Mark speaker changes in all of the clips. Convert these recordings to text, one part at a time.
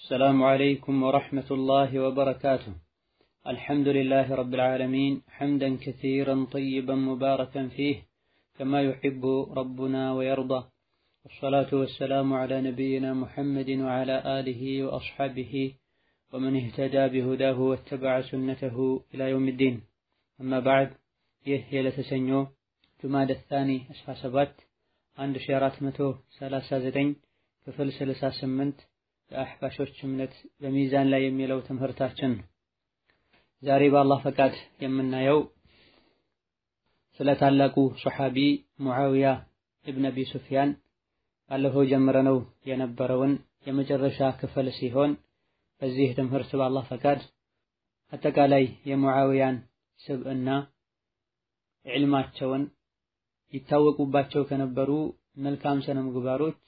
Speaker 1: السلام عليكم ورحمة الله وبركاته الحمد لله رب العالمين حمدا كثيرا طيبا مباركا فيه كما يحب ربنا ويرضى والصلاة والسلام على نبينا محمد وعلى آله وأصحابه ومن اهتدى بهداه واتبع سنته إلى يوم الدين أما بعد ይህ የለተሰኞ ጁማደ ታኒ 17 1439 ክፍል 68 የአሕባሾች እምነት በሚዛን ላይ የሚለው ትምህርታችን ነው። ዛሬ በአላህ ፈቃድ የምናየው ስለ ታላቁ ሶሓቢ ሙዓዊያ ኢብን አቢ ሱፊያን ባለፈው ጀምረነው የነበረውን የመጨረሻ ክፍል ሲሆን በዚህ ትምህርት በአላህ ፈቃድ አጠቃላይ የሙዓዊያን ስብዕና ዕልማቸውን ይታወቁባቸው ከነበሩ መልካም ስነ ምግባሮች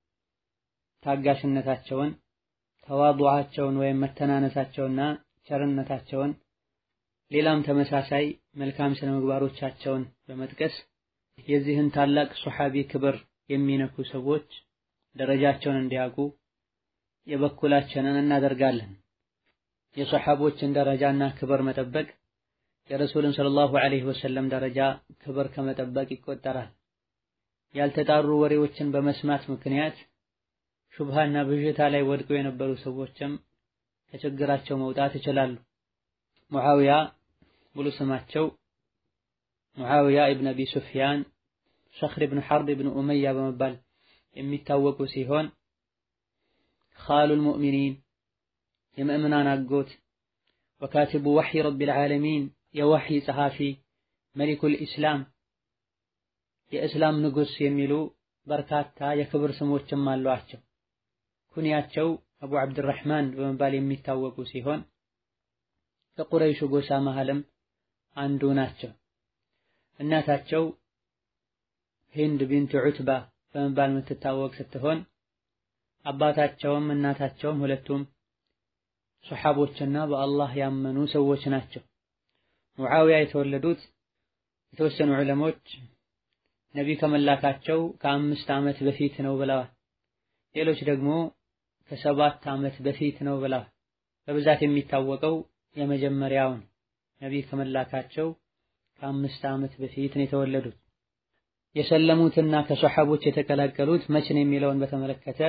Speaker 1: ታጋሽነታቸውን፣ ተዋዱዓቸውን ወይም መተናነሳቸውና ቸርነታቸውን ሌላም ተመሳሳይ መልካም ስነ ምግባሮቻቸውን በመጥቀስ የዚህን ታላቅ ሶሓቢ ክብር የሚነኩ ሰዎች ደረጃቸውን እንዲያውቁ የበኩላችንን እናደርጋለን። የሶሓቦችን ደረጃና ክብር መጠበቅ የረሱልን ሰለላሁ ዐለይሂ ወሰለም ደረጃ ክብር ከመጠበቅ ይቆጠራል። ያልተጣሩ ወሬዎችን በመስማት ምክንያት ሹብሃና ብዥታ ላይ ወድቀው የነበሩ ሰዎችም ከችግራቸው መውጣት ይችላሉ። ሙዓዊያ ሙሉ ስማቸው ሙዓዊያ ኢብን አቢ ሱፊያን ሰኽር ኢብን ሐርብ ኢብን ኡመያ በመባል የሚታወቁ ሲሆን ኻሉል ሙእሚኒን የምእምናን አጎት ወካቲቡ ወሕይ ረቢል ዓለሚን የወሕይ ጸሐፊ መሊኩል ኢስላም የእስላም ንጉሥ የሚሉ በርካታ የክብር ስሞችም አሏቸው። ኩንያቸው አቡ ዓብድራሕማን በመባል የሚታወቁ ሲሆን ከቁረይሹ ጎሳ መሃልም አንዱ ናቸው። እናታቸው ሂንድ ቢንት ዑትባ በመባል የምትታወቅ ስትሆን አባታቸውም እናታቸውም ሁለቱም ሶሓቦችና በአላህ ያመኑ ሰዎች ናቸው። ሙዓዊያ የተወለዱት የተወሰኑ ዑለሞች ነቢይ ከመላካቸው ከአምስት ዓመት በፊት ነው ብለዋል። ሌሎች ደግሞ ከሰባት ዓመት በፊት ነው ብለዋል። በብዛት የሚታወቀው የመጀመሪያውን ነቢይ ከመላካቸው ከአምስት ዓመት በፊት ነው የተወለዱት። የሰለሙትና ከሶሓቦች የተቀላቀሉት መቼ ነው የሚለውን በተመለከተ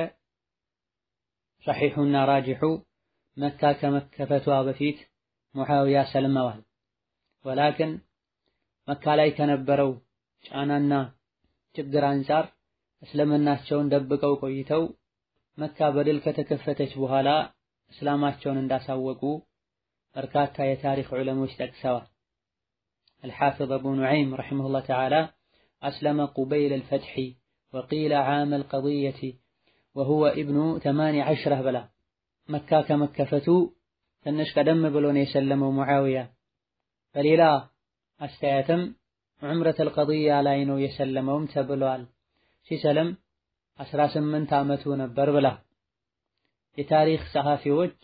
Speaker 1: ሰሒሑና ራጂሑ መካ ከመከፈቷ በፊት ሙዓዊያ ሰልመዋል። ወላክን መካ ላይ ከነበረው ጫናና ችግር አንጻር እስልምናቸውን ደብቀው ቆይተው መካ በድል ከተከፈተች በኋላ እስላማቸውን እንዳሳወቁ በርካታ የታሪክ ዑለሞች ጠቅሰዋል። አልሓፊዝ አቡ ኑዐይም ረሒመሁላህ ተዓላ አስለመ ቁበይል አልፈትሒ ወቂለ ዓመ አልቀድየቲ ወሁወ ኢብኑ ተማኒ ዐሽረህ ብላ መካ ከመከፈቱ ትንሽ ቀደም ብሎ ነው የሰለመው ሙዓዊያ። በሌላ አስተያየትም ዑምረተል ቀድያ ላይ ነው የሰለመውም ተብሏል። ሲሰለም 18 ዓመቱ ነበር ብላ የታሪክ ጸሐፊዎች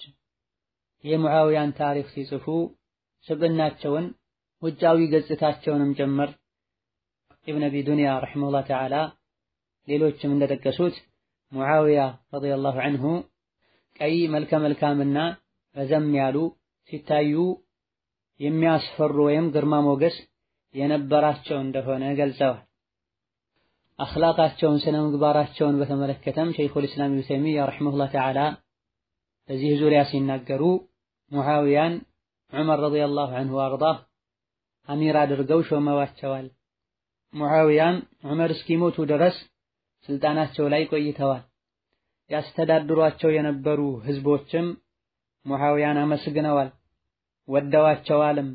Speaker 1: የሙዓዊያን ታሪክ ሲጽፉ ስብዕናቸውን ውጫዊ ገጽታቸውንም ጭምር ኢብን አቢ ዱንያ ረሒመሁላህ ተዓላ ሌሎችም እንደጠቀሱት ሙዓዊያ ረዲየላሁ ዐንሁ ቀይ መልከ መልካምና ረዘም ያሉ ሲታዩ የሚያስፈሩ ወይም ግርማ ሞገስ የነበራቸው እንደሆነ ገልጸዋል። አኽላቃቸውን ስነ ምግባራቸውን በተመለከተም ሸይኹል ኢስላም ኢብኑ ተይሚያ ረሒመሁላህ ተዓላ በዚህ ዙሪያ ሲናገሩ ሙዓዊያን ዑመር ረዲየላሁ ዐንሁ አርዳህ አሚር አድርገው ሾመዋቸዋል። ሙዓዊያን ዑመር እስኪሞቱ ድረስ ስልጣናቸው ላይ ቆይተዋል። ያስተዳድሯቸው የነበሩ ህዝቦችም ሙዓዊያን አመስግነዋል፣ ወደዋቸዋልም።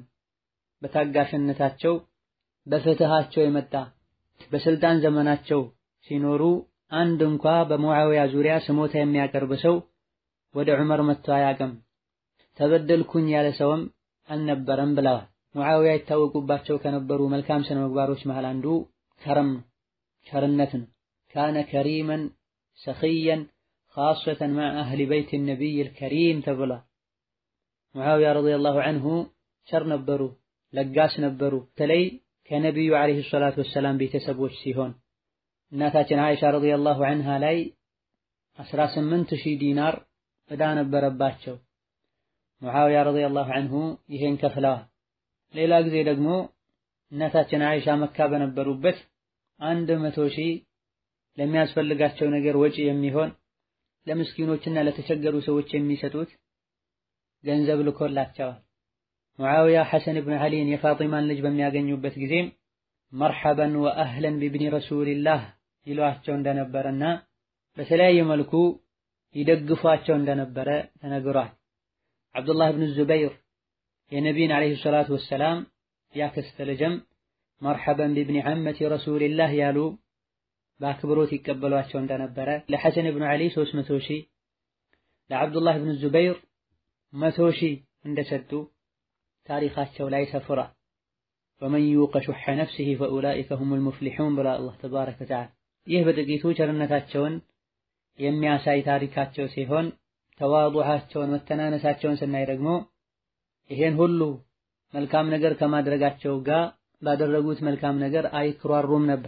Speaker 1: በታጋሽነታቸው በፍትሃቸው የመጣ በስልጣን ዘመናቸው ሲኖሩ አንድ እንኳ በሙዓዊያ ዙሪያ ስሞታ የሚያቀርብ ሰው ወደ ዑመር መጥቶ አያውቅም። ተበደልኩኝ ያለ ሰውም አልነበረም ብለዋል። ሙዓዊያ ይታወቁባቸው ከነበሩ መልካም ስነ ምግባሮች መሃል አንዱ ከረም ነው፣ ቸርነት ነው። ካነ ከሪመን ሰኽየን ኻሰተን መዐ አህሊ በይት ነቢይል ከሪም ተብሏል። ሙዓዊያ ረዲየላሁ ዐንሁ ቸር ነበሩ፣ ለጋስ ነበሩ። በተለይ ከነቢዩ ዓለይሂ ሰላቱ ወሰላም ቤተሰቦች ሲሆን እናታችን አይሻ ረዲየላሁ ዐንሃ ላይ 18 ሺህ ዲናር ዕዳ ነበረባቸው። ሙዓዊያ ረዲየላሁ ዐንሁ ይሄን ከፍለዋል። ሌላ ጊዜ ደግሞ እናታችን አይሻ መካ በነበሩበት አንድ መቶ ሺህ ለሚያስፈልጋቸው ነገር ወጪ የሚሆን ለምስኪኖችና ለተቸገሩ ሰዎች የሚሰጡት ገንዘብ ልኮላቸዋል። ሙዓዊያ ሐሰን ብን ዓሊን የፋጢማን ልጅ በሚያገኙበት ጊዜም መርሐበን ወአህለን ቢብኒ ረሱልላህ ይሏቸው እንደነበረና በተለያየ መልኩ ይደግፏቸው እንደነበረ ተነግሯል። ዓብዱላህ ብን ዙበይር የነቢይን ዓለይሂ ሰላቱ ወሰላም ያክስት ልጅም መርሐበን ቢብኒ ዐመቲ ረሱልላህ ያሉ በአክብሮት ይቀበሏቸው እንደነበረ ለሐሰን ብን ዓሊ 300 ሺህ ለዓብዱላህ ብን ዙበይር መቶ ሺህ እንደሰጡ ታሪካቸው ላይ ሰፍሯል። ወመን ዩቀ ሹሐ ነፍሲሂ ፈኡላኢከ ሁሙል ሙፍሊሑን ብላ አላህ ተባረከ ወተዓላ። ይህ በጥቂቱ ቸርነታቸውን የሚያሳይ ታሪካቸው ሲሆን ተዋዱዓቸውን መተናነሳቸውን ስናይ ደግሞ ይሄን ሁሉ መልካም ነገር ከማድረጋቸው ጋር ባደረጉት መልካም ነገር አይክሯሩም ነበር።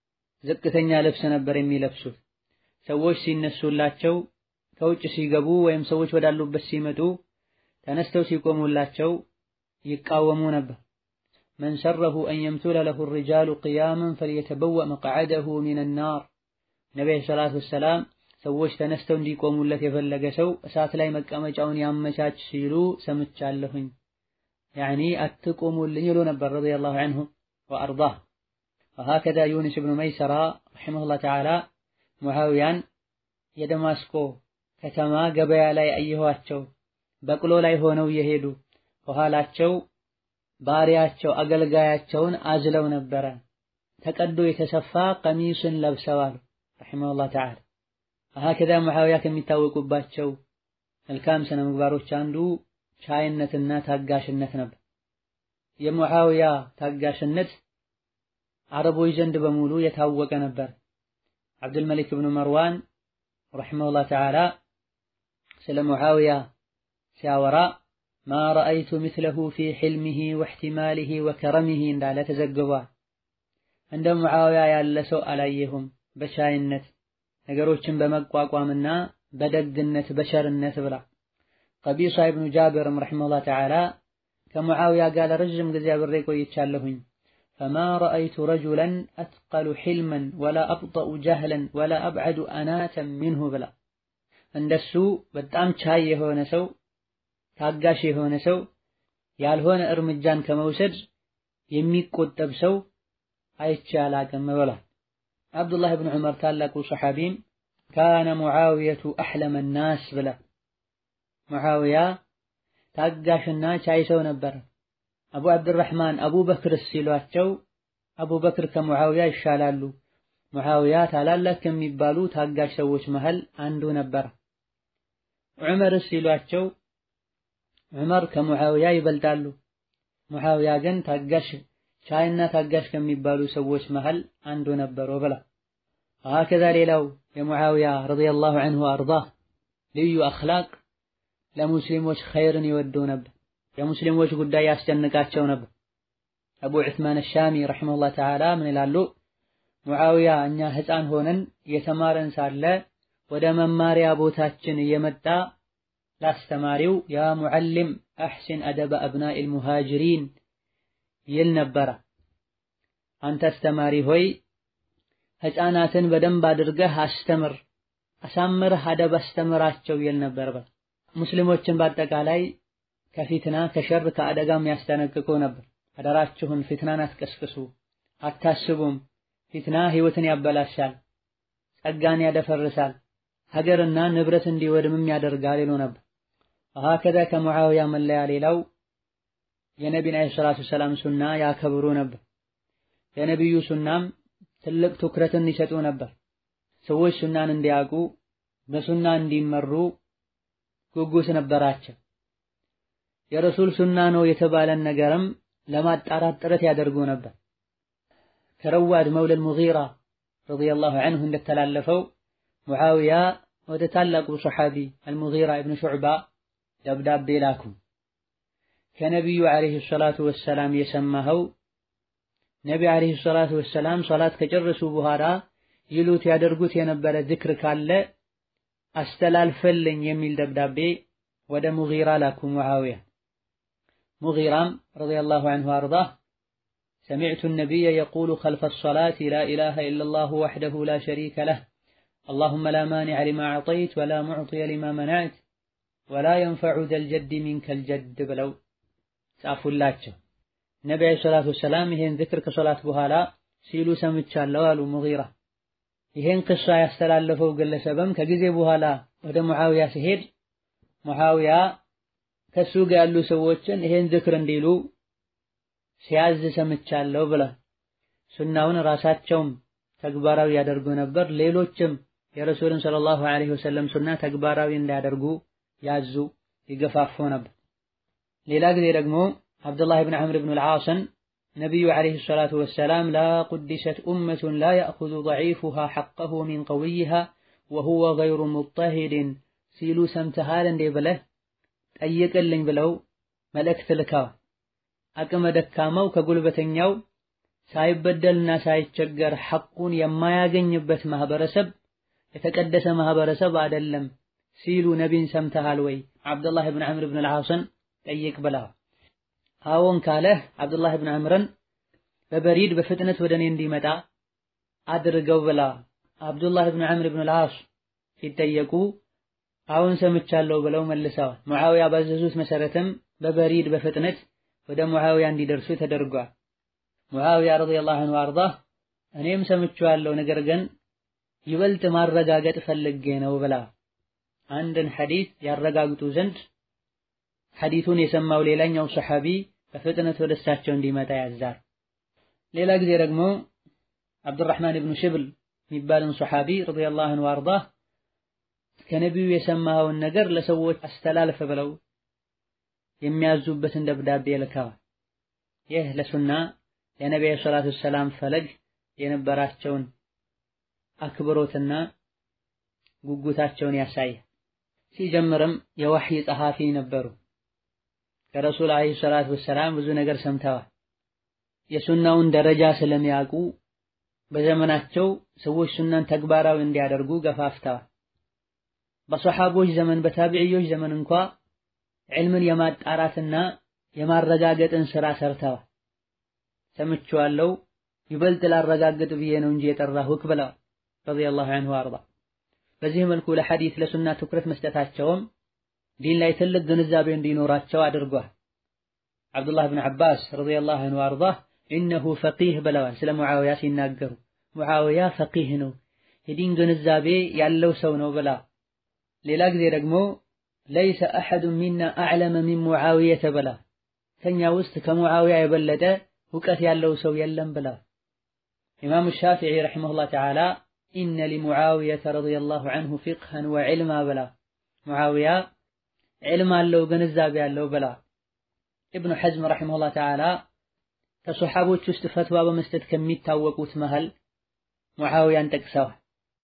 Speaker 1: ዝቅተኛ ልብስ ነበር የሚለብሱት። ሰዎች ሲነሱላቸው ከውጭ ሲገቡ ወይም ሰዎች ወዳሉበት ሲመጡ ተነስተው ሲቆሙላቸው ይቃወሙ ነበር። መን ሰረሁ አን የምቱለ ለሁ ሪጃሉ ቅያመን ፈልየተበወእ መቅዓደሁ ሚነ ናር። ነቢዩ ሰላቱ ወሰላም ሰዎች ተነስተው እንዲቆሙለት የፈለገ ሰው እሳት ላይ መቀመጫውን ያመቻች ሲሉ ሰምቻለሁኝ። ያዕኒ አትቆሙልኝ ይሉ ነበር ረዲየላሁ ዐንሁ ወአርዳህ። ወሀከዛ ዩኑስ ብኑ መይሰራ ረሒመሁላህ ተዓላ ሙዓዊያን የደማስቆ ከተማ ገበያ ላይ አየኋቸው። በቅሎ ላይ ሆነው እየሄዱ ከኋላቸው ባሪያቸው አገልጋያቸውን አዝለው ነበረ። ተቀዶ የተሰፋ ቀሚስን ለብሰዋል። ረሒመሁላህ ተዓላ ሀከዛ ሙዓዊያ ከሚታወቁባቸው መልካም ስነ ምግባሮች አንዱ ቻይነትና ታጋሽነት ነበር። የሙዓዊያ ታጋሽነት አረቦች ዘንድ በሙሉ የታወቀ ነበር። አብዱልመሊክ ብኑ መርዋን ረሒመሁላህ ተዓላ ስለ ሙዓዊያ ሲያወራ ማ ረአይቱ ምስለሁ ፊ ሕልሚሂ ወሕቲማሊሂ ወከረሚሂ እንዳለ ተዘግቧል። እንደ ሙዓዊያ ያለ ሰው አላየሁም በቻይነት ነገሮችን በመቋቋምና በደግነት በሸርነት ብላ። ቀቢሳ ኢብኑ ጃብርም ረሒመሁላህ ተዓላ ከሙዓዊያ ጋር ለረዥም ጊዜ አብሬ ቆይቻለሁኝ። ፈማ ረአይቱ ረጁለን አትቀሉ ሕልመን ወላ አብጠኡ ጀህለን ወላ አብዐዱ አናተን ሚንሁ ብላ። እንደሱ በጣም ቻይ የሆነ ሰው ታጋሽ የሆነ ሰው ያልሆነ እርምጃን ከመውሰድ የሚቆጠብ ሰው አይቼ አላቅም ብሏል። አብዱላህ ብን ዑመር ታላቁ ሰሓቢም ካነ ሙዓዊየቱ አሕለመ ናስ ብላ ሙዓዊያ ታጋሽና ቻይ ሰው ነበር። አቡ አብድራሕማን አቡበክር ሲሏቸው አቡበክር ከሙዓዊያ ይሻላሉ፣ ሙዓዊያ ታላላቅ ከሚባሉ ታጋሽ ሰዎች መሃል አንዱ ነበር። ዑመር ሲሏቸው ዑመር ከሙዓዊያ ይበልጣሉ፣ ሙዓዊያ ግን ታጋሽ ቻይና ታጋሽ ከሚባሉ ሰዎች መሃል አንዱ ነበሩ ብላ ሀከዛ ሌላው የሙዓዊያ ረዲየላሁ ዐንሁ አርዳህ ልዩ አኽላቅ ለሙስሊሞች ኸይርን ይወዱ ነበር። የሙስሊሞች ጉዳይ ያስጨንቃቸው ነበር። አቡ ዑስማን አሻሚ ረሒመሁላህ ተዓላ ምን ይላሉ? ሙዓዊያ እኛ ሕፃን ሆነን የተማረን ሳለ ወደ መማሪያ ቦታችን እየመጣ ላስተማሪው ያ ሙዓሊም አሕሲን አደበ አብናኢል ሙሃጅሪን ይል ነበረ። አንተ አስተማሪ ሆይ ሕፃናትን በደንብ አድርገህ አስተምር፣ አሳምረህ አደብ አስተምራቸው ይል ነበር። ሙስሊሞችን በአጠቃላይ ከፊትና ከሸር ከአደጋም ያስጠነቅቁ ነበር። አደራችሁን ፊትናን አትቀስቅሱ፣ አታስቡም። ፊትና ህይወትን ያበላሻል፣ ጸጋን ያደፈርሳል፣ ሀገርና ንብረት እንዲወድምም ያደርጋል ይሉ ነበር። ሀከዛ ከሙዓዊያ መለያ ሌላው የነቢን ዓለይሂ ሰላቱ ሰላም ሱና ያከብሩ ነበር። የነቢዩ ሱናም ትልቅ ትኩረትን ይሰጡ ነበር። ሰዎች ሱናን እንዲያውቁ በሱና እንዲመሩ ጉጉት ነበራቸው። የረሱል ሱና ነው የተባለን ነገርም ለማጣራት ጥረት ያደርጉ ነበር። ከረዋድ መውለል ሙጊራ ረዲየላሁ ዐንሁ እንደተላለፈው ሙዓዊያ ወደ ታላቁ ሰሓቢ አልሙጊራ ኢብኑ ሹዕባ ደብዳቤ ላኩ። ከነቢዩ ዓለይሂ ሰላቱ ወሰላም የሰማኸው ነቢ ዓለይሂ ሰላቱ ወሰላም ሶላት ከጨረሱ በኋላ ይሉት ያደርጉት የነበረ ዝክር ካለ አስተላልፈልኝ የሚል ደብዳቤ ወደ ሙጊራ ላኩ ሙዓዊያ። ሙጊራም ረዲየላሁ ዐንሁ አርዳህ ሰሚዕቱ ነቢየ የቁሉ ኸልፈ ሰላቲ ላ ኢላሃ ኢለላሁ ወሕደሁ ላ ሸሪከ ለህ አላሁመ ላ ማኒዐ ሊማ አዕጠይት ወላ ሙዕጢየ ሊማ መነዕት ወላ የንፈዑ ዘል ጀዲ ሚንከል ጀድ ብለው ጻፉላቸው። ነቢ ዓለይሂ ሰላቱ ወሰላም ይሄን ዝክር ከሶላት በኋላ ሲሉ ሰምቻለሁ አሉ ሙጊራ። ይሄን ቅሷ ያስተላለፈው ግለሰብም ከጊዜ በኋላ ወደ ሙዓዊያ ሲሄድ ሙዓዊያ ከሱ ጋር ያሉ ሰዎችን ይሄን ዝክር እንዲሉ ሲያዝ ሰምቻለሁ ብላ ሱናውን ራሳቸውም ተግባራዊ ያደርጉ ነበር። ሌሎችም የረሱልን ሰለላሁ ዐለይሂ ወሰለም ሱና ተግባራዊ እንዳያደርጉ ያዙ ይገፋፉ ነበር። ሌላ ጊዜ ደግሞ አብዱላህ ብን ዐምር ብን አልዓስን ነቢዩ ዐለይሂ ሰላቱ ወሰላም ላ ቁዲሰት ኡመቱን ላ ያእኹዙ ደዒፉሃ ሐቀሁ ሚን ቀዊይሃ ወሁወ ገይሩ ሙጠሂድን ሲሉ ሰምተሃል እንዴ ብለህ ጠይቅልኝ ብለው መልእክት ልከዋል። አቅመ ደካማው ከጉልበተኛው ሳይበደልና ሳይቸገር ሐቁን የማያገኝበት ማህበረሰብ የተቀደሰ ማህበረሰብ አይደለም ሲሉ ነቢን ሰምተሃል ወይ? አብዱላህ ብን ዐምር ብን አልዓስን ጠይቅ ብለዋል። አዎን ካለህ አብዱላህ ብን ዐምርን በበሪድ በፍጥነት ወደ እኔ እንዲመጣ አድርገው ብላ አብዱላህ ብን ዐምር ብን አልዓስ ሲጠየቁ አዎን ሰምቻለሁ ብለው መልሰዋል። ሙዓዊያ ባዘዙት መሰረትም በበሪድ በፍጥነት ወደ ሙዓዊያ እንዲደርሱ ተደርጓል። ሙዓዊያ ረዲየላሁ ዐንሁ አርዳህ እኔም ሰምቼዋለሁ፣ ነገር ግን ይበልጥ ማረጋገጥ ፈልጌ ነው ብላ አንድን ሐዲስ ያረጋግጡ ዘንድ ሐዲሱን የሰማው ሌላኛው ሰሐቢ በፍጥነት ወደ እሳቸው እንዲመጣ ያዛል። ሌላ ጊዜ ደግሞ አብዱራህማን ብኑ ሽብል የሚባልን ሰሐቢ ረዲየላሁ ዐንሁ አርዳህ ከነቢዩ የሰማኸውን ነገር ለሰዎች አስተላልፍ ብለው የሚያዙበትን ደብዳቤ ልከዋል። ይህ ለሱና የነቢዩ ሰላቱ ሰላም ፈለግ የነበራቸውን አክብሮትና ጉጉታቸውን ያሳያል። ሲጀምርም የወህይ ጸሐፊ ነበሩ። ከረሱል ዓለይሂ ሰላቱ ወሰላም ብዙ ነገር ሰምተዋል። የሱናውን ደረጃ ስለሚያውቁ በዘመናቸው ሰዎች ሱናን ተግባራዊ እንዲያደርጉ ገፋፍተዋል። በሰሐቦች ዘመን በታቢዕዮች ዘመን እንኳ ዕልምን የማጣራትና የማረጋገጥን ስራ ሰርተዋል። ሰምቼዋለሁ ይበልጥ ላረጋግጥ ብዬ ነው እንጂ የጠራሁህ ብለዋል ረዲየላሁ ዐንሁ አርዳ። በዚህ መልኩ ለሐዲስ ለሱና ትኩረት መስጠታቸውም ዲን ላይ ትልቅ ግንዛቤ እንዲኖራቸው አድርጓል። አብዱላህ ብን ዐባስ ረዲየላሁ ዐንሁ አርዳ ኢነሁ ፈቂህ ብለዋል ስለ ሙዓዊያ ሲናገሩ፣ ሙዓዊያ ፈቂህ ነው የዲን ግንዛቤ ያለው ሰው ነው ብላ ሌላ ጊዜ ደግሞ ለይሰ አሐዱን ሚና አዕለመ ሚን ሙዓዊየተ ብላ ከኛ ውስጥ ከሙዓዊያ የበለጠ እውቀት ያለው ሰው የለም ብላ ኢማሙ ሻፊዒ ረሒመሁላህ ተዓላ ኢነ ሊሙዓዊየተ ረዲየላሁ ዐንሁ ፊቅሀን ወዕልማ ብላ ሙዓዊያ ዕልም አለው ግንዛቤ አለው ብላ ኢብኑ ሐዝም ረሒመሁላህ ተዓላ ከሶሓቦች ውስጥ ፈትዋ በመስጠት ከሚታወቁት መሃል ሙዓዊያን ጠቅሰዋል።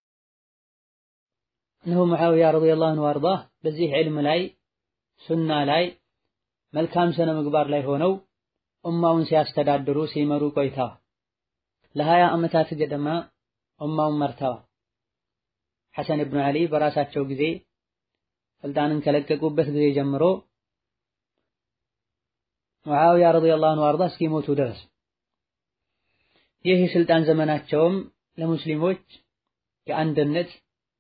Speaker 1: እነሆ ሙዓዊያ ረዲየላሁ ዐንሁ አርዳህ በዚህ ዕልም ላይ ሱና ላይ መልካም ስነ ምግባር ላይ ሆነው ኡማውን ሲያስተዳድሩ ሲመሩ ቆይተዋል። ለሀያ ዓመታት ገደማ ኡማውን መርተዋል። ሐሰን ብኑ ዓሊ በራሳቸው ጊዜ ስልጣንን ከለቀቁበት ጊዜ ጀምሮ ሙዓዊያ ረዲየላሁ ዐንሁ አርዳ እስኪሞቱ ድረስ ይህ የስልጣን ዘመናቸውም ለሙስሊሞች የአንድነት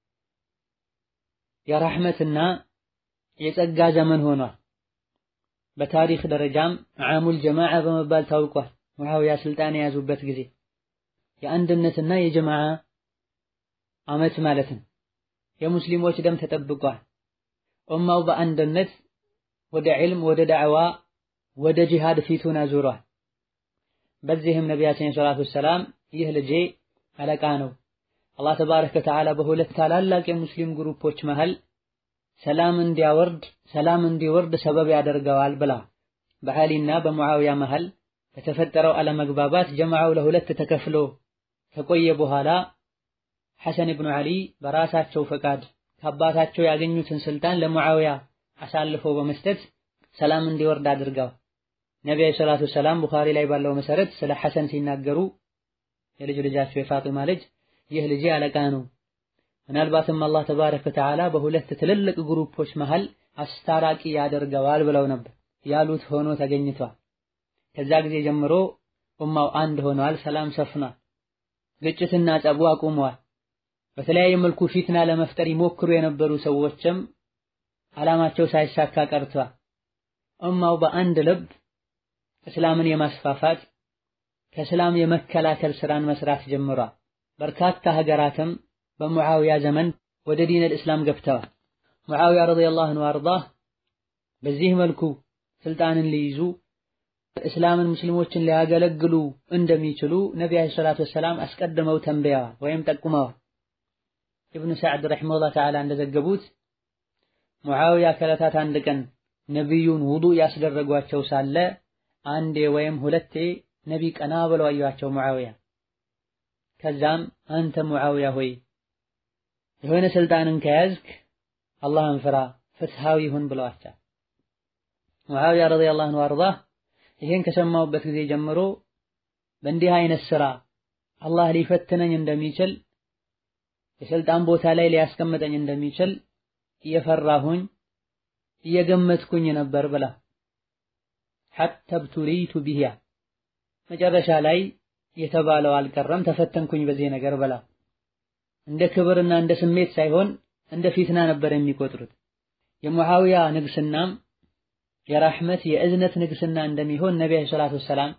Speaker 1: የራህመትና የጸጋ ዘመን ሆኗል። በታሪክ ደረጃም ዓሙል ጀማዓ በመባል ታውቋል። ሙዓዊያ ስልጣን የያዙበት ጊዜ የአንድነትና የጀማዓ ዓመት ማለት ነው። የሙስሊሞች ደም ተጠብቋል። ኡማው በአንድነት ወደ ዒልም፣ ወደ ዳዕዋ፣ ወደ ጂሃድ ፊቱን አዙሯል። በዚህም ነቢያችን ሰላቱ ወሰላም ይህ ልጄ አለቃ ነው አላህ ተባረከ ወተዓላ በሁለት ታላላቅ የሙስሊም ግሩፖች መሃል ሰላም እንዲያወርድ ሰላም እንዲወርድ ሰበብ ያደርገዋል ብላ በዓሊና በሙዓዊያ መሃል በተፈጠረው አለመግባባት ጀማዓው ለሁለት ተከፍሎ ከቆየ በኋላ ሐሰን ብኑ ዓሊ በራሳቸው ፈቃድ ከአባታቸው ያገኙትን ስልጣን ለሙዓዊያ አሳልፈው በመስጠት ሰላም እንዲወርድ አድርገዋል። ነቢዩ ሰላቱ ሰላም ቡኻሪ ላይ ባለው መሰረት ስለ ሐሰን ሲናገሩ የልጅ ልጃቸው የፋጢማ ልጅ ይህ ልጄ አለቃ ነው፣ ምናልባትም አላህ ተባረከ ወተዓላ በሁለት ትልልቅ ግሩፖች መሃል አስታራቂ ያደርገዋል ብለው ነበር። ያሉት ሆኖ ተገኝቷል። ከዛ ጊዜ ጀምሮ ኡማው አንድ ሆኗል፣ ሰላም ሰፍኗል፣ ግጭትና ጸቡ አቁመዋል። በተለያየ መልኩ ፊትና ለመፍጠር ይሞክሩ የነበሩ ሰዎችም ዓላማቸው ሳይሳካ ቀርቷል። ኡማው በአንድ ልብ እስላምን የማስፋፋት ከእስላም የመከላከል ስራን መስራት ጀምሯል። በርካታ ሀገራትም በሙዓዊያ ዘመን ወደ ዲን አልእስላም ገብተዋል። ሙዓዊያ ረዲየላሁ ዐንሁ አርዳህ በዚህ መልኩ ስልጣንን ሊይዙ እስላምን ሙስሊሞችን ሊያገለግሉ እንደሚችሉ ነቢ ዓለይሂ ሰላቱ ወሰላም አስቀድመው ተንበያዋል ወይም ጠቁመዋል። ኢብኑ ሰዕድ ረሒመሁላህ ተዓላ እንደዘገቡት ሙዓዊያ ከዕለታት አንድ ቀን ነቢዩን ውዱእ ያስደረጓቸው ሳለ አንዴ ወይም ሁለቴ ነቢ ቀና ብለው አዩአቸው ሙዓዊያ። ከዛም አንተ ሙዓዊያ ሆይ የሆነ ስልጣንን ከያዝክ አላህን ፍራ፣ ፍትሃዊ ሁን ብለዋቸው። ሙዓዊያ ረዲየላሁ ዐንሁ አርዳህ ይሄን ከሰማሁበት ጊዜ ጀምሮ በእንዲህ አይነት ስራ አላህ ሊፈትነኝ እንደሚችል የስልጣን ቦታ ላይ ሊያስቀምጠኝ እንደሚችል እየፈራሁኝ እየገመትኩኝ ነበር ብላ ሐታ ብቱሊቱ ቢሂያ መጨረሻ ላይ የተባለው አልቀረም ተፈተንኩኝ በዚህ ነገር ብላ እንደ ክብርና እንደ ስሜት ሳይሆን እንደ ፊትና ነበር የሚቆጥሩት። የሙዓዊያ ንግስናም የራህመት የእዝነት ንግስና እንደሚሆን ነቢ ዓለይሂ ሰላቱ ወሰላም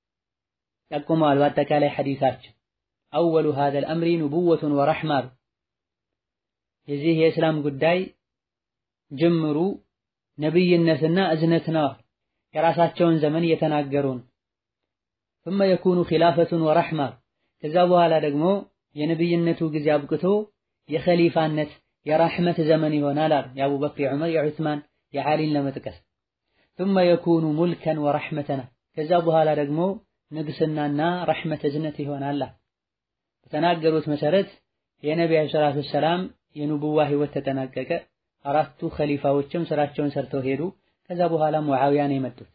Speaker 1: ጠቁመዋል። በአጠቃላይ ሐዲሳችን አወሉ ሀዘል አምሪ ኑቡወቱን ወረሕማ የዚህ የእስላም ጉዳይ ጅምሩ ነብይነትና እዝነት ነው። የራሳቸውን ዘመን እየተናገሩን ثم يكون خلافة ورحمة ከዛ በኋላ ደግሞ የነብይነቱ ጊዜ አብቅቶ የኸሊፋነት የራህመት ዘመን ይሆናል አሉ። የአቡበክር፣ የዑመር፣ የዑስማን፣ የዓሊን ለመጥቀስ ثم يكون ملكا ورحمة ከዛ በኋላ ደግሞ ንግስናና ረሕመት እዝነት ይሆናል። በተናገሩት መሰረት የነቢ ዓለይሂ ሰላቱ ወሰላም የኑቡዋ ህይወት ተጠናቀቀ። አራቱ ኸሊፋዎችም ስራቸውን ሰርተው ሄዱ። ከዛ በኋላ ሙዓዊያ ነው የመጡት።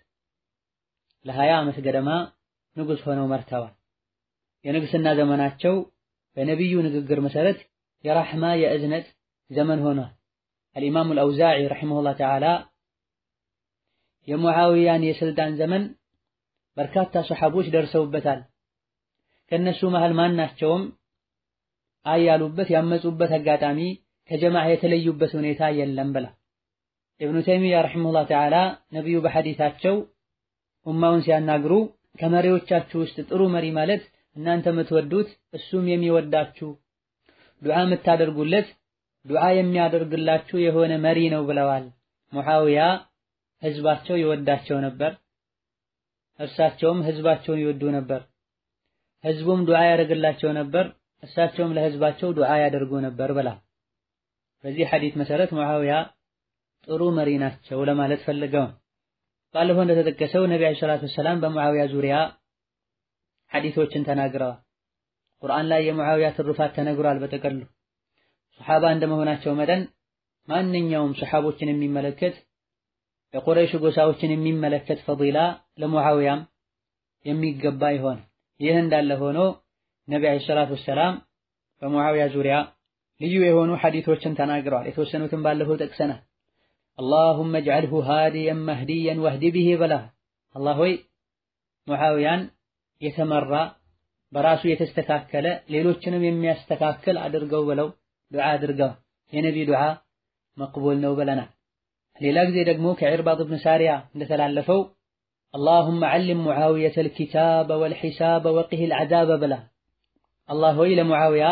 Speaker 1: ለሀያ ዓመት ገደማ ንጉስ ሆነው መርተዋል። የንግስና ዘመናቸው በነቢዩ ንግግር መሰረት የራሕማ የእዝነት ዘመን ሆኗል። አልኢማሙ አልአውዛዒ ረሒመሁላህ ተዓላ የሙዓዊያን የስልጣን ዘመን በርካታ ሰሐቦች ደርሰውበታል። ከነሱ መሃል ማናቸውም አይ ያሉበት ያመፁበት አጋጣሚ ከጀማዓ የተለዩበት ሁኔታ የለም ብላ ኢብኑ ተይሚያ ረሒመሁላህ ተዓላ ነቢዩ በሐዲታቸው ኡማውን ሲያናግሩ ከመሪዎቻችሁ ውስጥ ጥሩ መሪ ማለት እናንተ የምትወዱት እሱም የሚወዳችሁ ዱዓ የምታደርጉለት ዱዓ የሚያደርግላችሁ የሆነ መሪ ነው ብለዋል። ሙዓዊያ ህዝባቸው ይወዳቸው ነበር፣ እርሳቸውም ህዝባቸውን ይወዱ ነበር። ህዝቡም ዱዓ ያደርግላቸው ነበር፣ እርሳቸውም ለህዝባቸው ዱዓ ያደርጉ ነበር ብላ በዚህ ሐዲት መሰረት ሙዓዊያ ጥሩ መሪ ናቸው ለማለት ፈልገው ባለፈው እንደተጠቀሰው ነቢ ዓለይሂ ሰላቱ ወሰላም በሙዓዊያ ዙሪያ ሐዲሶችን ተናግረዋል። ቁርአን ላይ የሙዓዊያ ትሩፋት ተነግሯል። በጠቀሉ ሱሐባ እንደመሆናቸው መጠን ማንኛውም ሱሐቦችን የሚመለከት የቁረይሽ ጎሳዎችን የሚመለከት ፈዲላ ለሙዓዊያም የሚገባ ይሆን። ይህ እንዳለ ሆኖ ነቢ ዓለይሂ ሰላቱ ወሰላም በሙዓዊያ ዙሪያ ልዩ የሆኑ ሐዲሶችን ተናግረዋል። የተወሰኑትን ባለፈው ጠቅሰናል። አላሁመ እጅዐልሁ ሃዲየን መህዲየን ወህዲ ቢሂ በላ አላህ ሆይ ሙዓዊያን የተመራ በራሱ የተስተካከለ ሌሎችንም የሚያስተካክል አድርገው ብለው ዱዓ አድርገዋል። የነቢ ዱዓ መቅቡል ነው ብለናል። ሌላ ጊዜ ደግሞ ከዒርባድ ብን ሳሪያ እንደተላለፈው አላሁመ ዐልም ሙዓዊየተል ኪታበ ወልሒሳበ ወቂሂል ዐዛበ ብላ አላህ ሆይ ለሙዓዊያ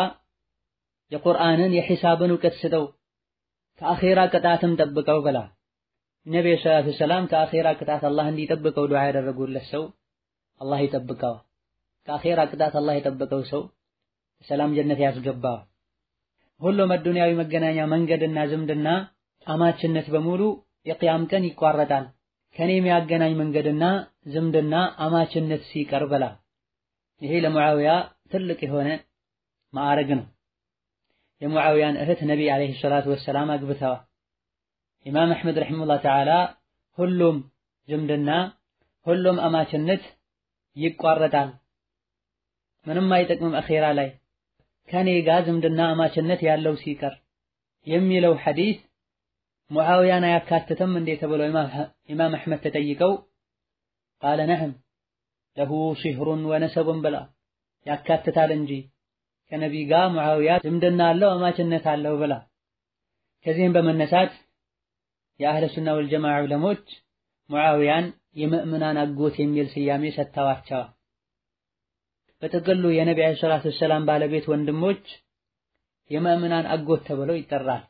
Speaker 1: የቁርአንን የሒሳብን እውቀት ስጠው ከአኼራ ቅጣትም ጠብቀው ብላ ነቢዩ ሰላቱ ወሰላም ከአኼራ ቅጣት አላህ እንዲጠብቀው ዱዓ ያደረጉለት ሰው አላህ ይጠብቀዋል። ከአኼራ ቅጣት አላህ የጠበቀው ሰው ሰላም ጀነት ያስገባዋል። ሁሉም አዱንያዊ መገናኛ መንገድና ዝምድና አማችነት በሙሉ የቅያም ቀን ይቋረጣል። ከኔ የሚያገናኝ መንገድና ዝምድና አማችነት ሲቀር በላ ይሄ ለሙዓዊያ ትልቅ የሆነ ማዕረግ ነው። የሙዓዊያን እህት ነቢ ዓለይሂ ሰላቱ ወሰላም አግብተዋል። ኢማም አሕመድ ረሒመሁላህ ተዓላ ሁሉም ዝምድና ሁሉም አማችነት ይቋረጣል፣ ምንም አይጠቅምም አኼራ ላይ ከኔ ጋር ዝምድና አማችነት ያለው ሲቀር የሚለው ሐዲስ ሙዓውያን አያካትትም እንዴ ተብለው ኢማም አሕመድ ተጠይቀው ቃለ ነዕም ለሁ ሲህሩን ወነሰቡን ብላ ያካትታል እንጂ ከነቢይ ጋር ሙዓውያ ዝምድና አለው አማችነት አለው ብላ። ከዚህም በመነሳት የአህለ ሱና ወልጀማዓ ዑለሞች ሙዓውያን የምእምናን አጎት የሚል ስያሜ ሰጥተዋቸዋል። በጥቅሉ የነቢ ዓለይሂ ሰላቱ ወሰላም ባለቤት ወንድሞች የምእምናን አጎት ተብለው ይጠራል።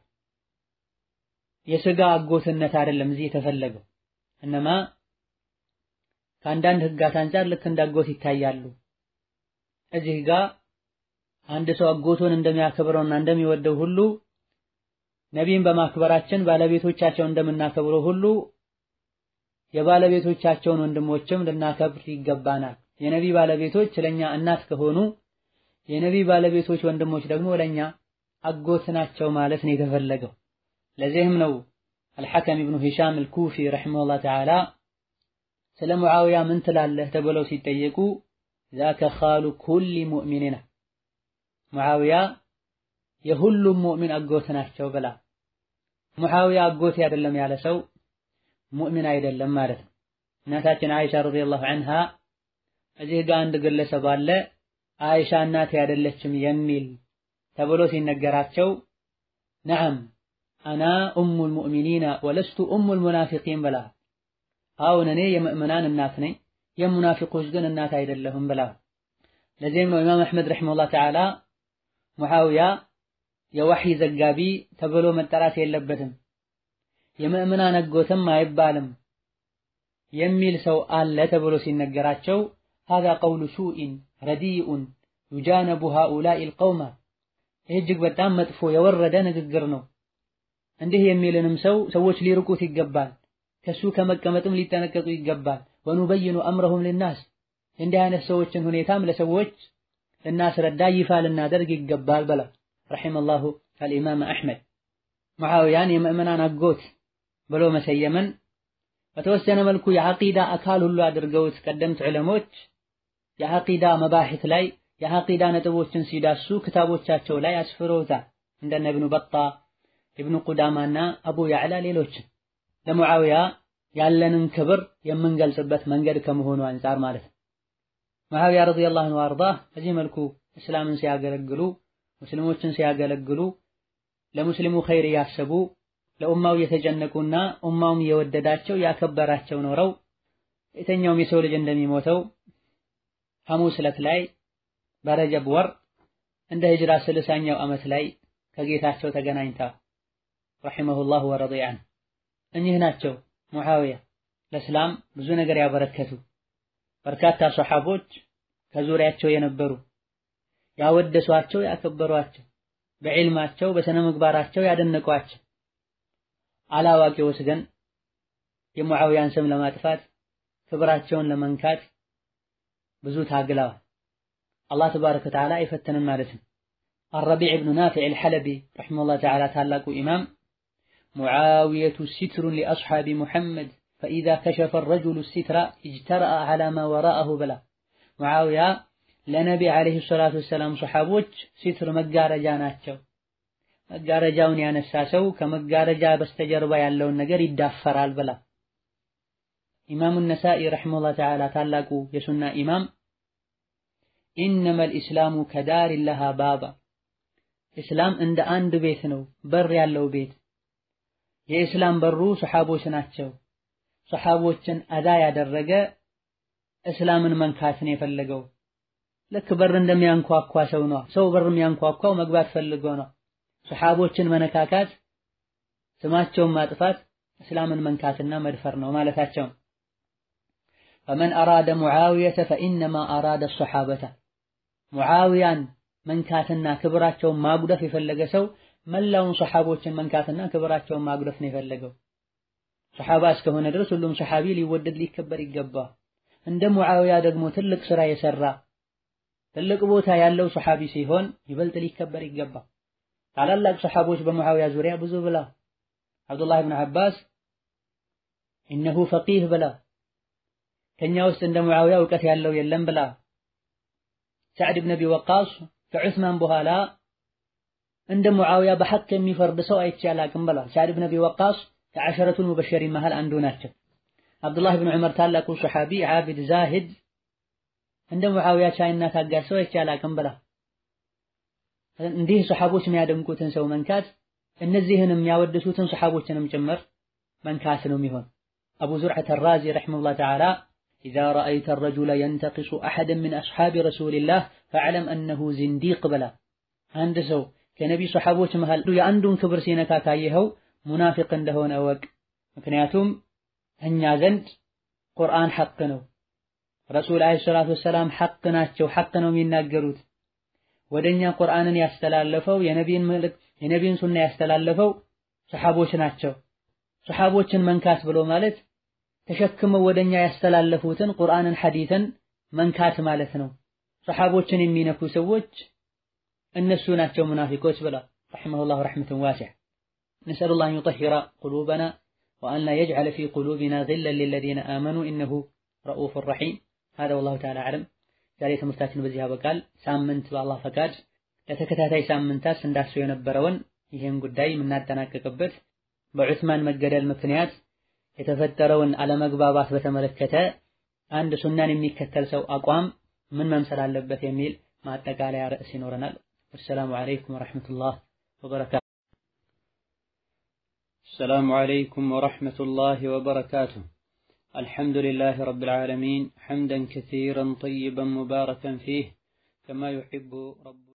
Speaker 1: የስጋ አጎትነት አይደለም እዚህ የተፈለገው እነማ ከአንዳንድ ህጋት አንጻር ልክ እንደ አጎት ይታያሉ። እዚህ ጋር አንድ ሰው አጎቱን እንደሚያከብረውና እንደሚወደው ሁሉ ነቢይን በማክበራችን ባለቤቶቻቸው እንደምናከብረው ሁሉ የባለቤቶቻቸውን ወንድሞችም ልናከብር ይገባናል። የነቢይ ባለቤቶች ለኛ እናት ከሆኑ የነቢይ ባለቤቶች ወንድሞች ደግሞ ለኛ አጎት ናቸው ማለት ነው የተፈለገው። ለዚህም ነው አልሐከም ኢብኑ ሂሻም አልኩፊ ረሒመሁላህ ተዓላ ስለ ሙዓውያ ምን ትላለህ ተብለው ሲጠየቁ ዛከ ኻሉ ኩሊ ሙእሚኒና ሙዓውያ የሁሉም ሙእሚን አጎት ናቸው ብላ። ሙዓውያ አጎቴ አይደለም ያለ ሰው ሙእሚን አይደለም ማለት ነው። እናታችን አይሻ ረዲየላሁ ዐንሃ እዚህ ጋር አንድ ግለሰብ አለ አይሻ እናቴ አይደለችም የሚል ተብሎ ሲነገራቸው ነዓም አና ኡሙል ሙእሚኒና ወለስቱ ኡሙል ሙናፊቂን ብላ አሁን እኔ የምእምናን እናት ነኝ የሙናፊቆች ግን እናት አይደለሁም ብላ። ለዚህም ነው ኢማም አሕመድ ረሒመሁላህ ተዓላ ሙዓውያ የወሕይ ዘጋቢ ተብሎ መጠራት የለበትም የምእምናን አጎትም አይባልም የሚል ሰው አለ ተብሎ ሲነገራቸው ሀዛ ቀውሉ ሱኢን ረዲኡን ዩጃነቡ ሃኡላኢል ቀውማ ይህ እጅግ በጣም መጥፎ የወረደ ንግግር ነው። እንዲህ የሚልንም ሰው ሰዎች ሊርቁት ይገባል። ከሱ ከመቀመጥም ሊጠነቀቁ ይገባል። ወኑበይኑ አምረሁም ልናስ እንዲህ አይነት ሰዎችን ሁኔታም ለሰዎች ልናስረዳ ይፋ ልናደርግ ይገባል በላ ረሒመላሁ አልኢማም አሕመድ ሙዓውያን የምእመናን አጎት ብሎ መሰየምን በተወሰነ መልኩ የዐቂዳ አካል ሁሉ አድርገውት ቀደምት ዑለሞች የዐቂዳ መባሒት ላይ የዐቂዳ ነጥቦችን ሲዳሱ ክታቦቻቸው ላይ አስፍረውታል። እንደነ ኢብኑ በጣ ኢብኑ ቁዳማና አቡ ያዕላ ሌሎችን ለሙዓውያ ያለንን ክብር የምንገልጽበት መንገድ ከመሆኑ አንጻር ማለት ነው። ሙዓውያ ረዲየላሁ ዐንሁ ወአርዳህ በዚህ መልኩ እስላምን ሲያገለግሉ ሙስሊሞችን ሲያገለግሉ ለሙስሊሙ ኸይር እያሰቡ ለኡማው እየተጨነቁና ኡማውም እየወደዳቸው ያከበራቸው ኖረው የተኛውም የሰው ልጅ እንደሚሞተው ሐሙስ ዕለት ላይ በረጀብ ወር እንደ ሂጅራ ስልሳኛው ዓመት ላይ ከጌታቸው ተገናኝታ ረሒመሁላህ ወረዲየ ዐንሁ እኚህ ናቸው ሙዓውያ ለእስላም ብዙ ነገር ያበረከቱ በርካታ ሰሓቦች ከዙሪያቸው የነበሩ ያወደሷቸው ያከበሯቸው በዕልማቸው በስነ ምግባራቸው ያደነቋቸው አላዋቂዎች ግን የሙዓውያን ስም ለማጥፋት ክብራቸውን ለመንካት ብዙ ታግለዋል። አላህ ተባረከ ወተዓላ አይፈተንም ማለት ነው። አረቢዕ ብኑ ናፊዕ አልሐለቢ ረሒመሁላህ ተዓላ ታላቁ ኢማም ሙዓውየቱ ሲትሩን ሊአስሓቢ ሙሐመድ ፈኢዛ ከሸፈ ረጁሉ ሲትራ እጅተረአ ዐላ ማ ወራአሁ ብላ ሙዓውያ ለነቢ ዓለይሂ ሰላቱ ወሰላም ሰሓቦች ሲትር መጋረጃ ናቸው። መጋረጃውን ያነሳ ሰው ከመጋረጃ በስተጀርባ ያለውን ነገር ይዳፈራል ብላ ኢማሙ ነሳኢ ረሒመሁላህ ተዓላ ታላቁ የሱና ኢማም ኢነመል ኢስላሙ ከዳሪን ለሃ ባባ ኢስላም እንደ አንድ ቤት ነው፣ በር ያለው ቤት። የኢስላም በሩ ሰሓቦች ናቸው። ሰሓቦችን አዳ ያደረገ እስላምን መንካት ነው የፈለገው። ልክ በር እንደሚያንኳኳ ሰው ነው። ሰው በር የሚያንኳኳው መግባት ፈልጎ ነው። ሰሓቦችን መነካካት፣ ስማቸውን ማጥፋት እስላምን መንካትና መድፈር ነው ማለታቸው። ፈመን አራደ ሙዓውየተ ፈኢነማ አራደ ሰሓበተ ሙዓውያን መንካትና ክብራቸውን ማጉደፍ የፈለገ ሰው መላውን ሰሓቦችን መንካትና ክብራቸውን ማጉደፍ ነው የፈለገው። ሰሓባ እስከሆነ ድረስ ሁሉም ሰሓቢ ሊወደድ ሊከበር ይገባል። እንደ ሙዓውያ ደግሞ ትልቅ ስራ የሰራ ትልቅ ቦታ ያለው ሰሓቢ ሲሆን ይበልጥ ሊከበር ይገባል። ታላላቅ ሰሓቦች በሙዓውያ ዙሪያ ብዙ ብላ አብዱላህ ብን ዓባስ ኢነሁ ፈቂህ ብላ ከኛ ውስጥ እንደ ሙዓውያ እውቀት ያለው የለም ብላ ሳዕድ ብን አቢ ወቃስ ከዑስማን በኋላ እንደ ሙዓዊያ በሐቅ የሚፈርድ ሰው አይቼ አላቅም ብሏል። ሳዕድ ብን አቢ ወቃስ ከዐሸረቱል ሙበሸሪን መሃል አንዱ ናቸው። አብዱላህ ብን ዑመር ታላቁ ሰሓቢ ዓቢድ ዛሂድ እንደ ሙዓዊያ ቻይና ታጋሽ ሰው አይቼ አላቅም ብሏል። እንዲህ ሰሓቦች የሚያደንቁትን ሰው መንካት እነዚህንም የሚያወድሱትን ሰሓቦችንም ጭምር መንካት ነው የሚሆን። አቡ ዙርዐት አራዚ ረሒመሁላህ ተዓላ ኢዛ ረአይተ ረጁለ የንተቂሱ አሐደን ሚን አስሓቢ ረሱሊላህ ፈዕለም አነሁ ዚንዲቅ ብላ አንድ ሰው ከነቢ ሰሓቦች መሃል የአንዱን ክብር ሲነካ ካየኸው ሙናፊቅ እንደሆነ እወቅ። ምክንያቱም እኛ ዘንድ ቁርአን ሐቅ ነው፣ ረሱል ዓለይሂ ሰላቱ ወሰላም ሐቅ ናቸው፣ ሐቅ ነው የሚናገሩት። ወደኛ ቁርአንን ያስተላለፈው የነቢይን መልእክት የነቢይን ሱና ያስተላለፈው ሰሓቦች ናቸው። ሰሓቦችን መንካት ብሎ ማለት ተሸክመው ወደኛ ያስተላለፉትን ቁርአንን ሐዲትን መንካት ማለት ነው። ሰሓቦችን የሚነኩ ሰዎች እነሱ ናቸው ሙናፊቆች ብላ ረሒመሁላሁ ረሕመተን ዋሲዕ ነስአሉላህ አን ዩጠሂረ ቁሉበና ወአን ላ የጅዐለ ፊ ቁሉቢና ግለን ሊለዚነ አመኑ ኢነሁ ረኡፉን ረሒም ሀዛ ወላሁ ተዓላ አዕለም። ዛሬ ትምህርታችን በዚህ ያበቃል። ሳምንት በአላህ ፈቃድ ለተከታታይ ሳምንታት ስንዳስሰው የነበረውን ይህን ጉዳይ የምናጠናቀቅበት በዑስማን መገደል ምክንያት የተፈጠረውን አለመግባባት በተመለከተ አንድ ሱናን የሚከተል ሰው አቋም ምን መምሰል አለበት የሚል ማጠቃለያ ርዕስ ይኖረናል። ወሰላሙ ዓለይኩም ወረሕመቱላህ ወበረካቱ። السلام عليكم ورحمة الله وبركاته الحمد لله رب العالمين حمدا كثيرا طيبا مباركا فيه كما يحب رب